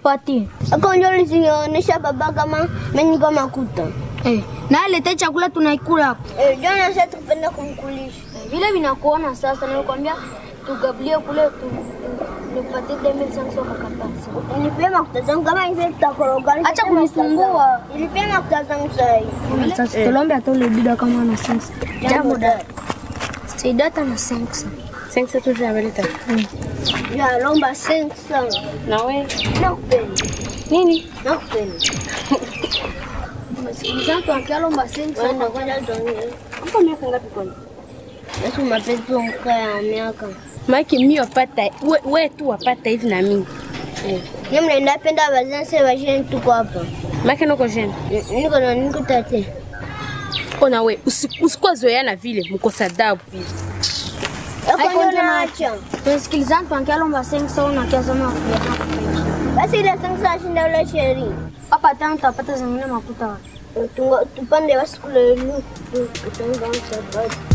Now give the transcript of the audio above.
Nikupatie. Ako ndio ulinionyesha baba kama mimi niko makuta. Eh, na lete chakula tunaikula hapo. Eh, jana sasa tupenda kumkulisha. Eh, Vile vinakuona sasa, nilikwambia tugabulie kule tu nikupatie 2500 kakatasi. Nilipia makuta zangu kama hivi tutakoroga. Acha kunisumbua. Nilipia makuta zangu sasa hivi. Sasa tulombe hata ule bida kama ana sensa. Jambo da. Saidata na sensa. Sensa tu tunameleta. Ya lomba sensa sana. Na wewe Nakupenda. nini? Nakupenda. Msikilizaji tunakialomba sensa. Kwenda kwenda tuongee. Hapo miaka ngapi kwanza? Yesu mapenzi mka ya miaka. Maki mimi wapata we, we tu wapata hivi na mimi. Eh. Ni mnaenda penda bazanse basheni tuko hapa. Maki niko jeune. Niko na niko tate. Ona we usi- usikuwa zoeana vile mkosa adabu vile. Ako ndio naacha. Msikilizaji tunakialomba sensa na kiasema Basi ile sensa shinda ule sheri. hapa tano tutapata zingine makuta wapi? Tungo- Tupande basi kule lu. Tutonga msabati.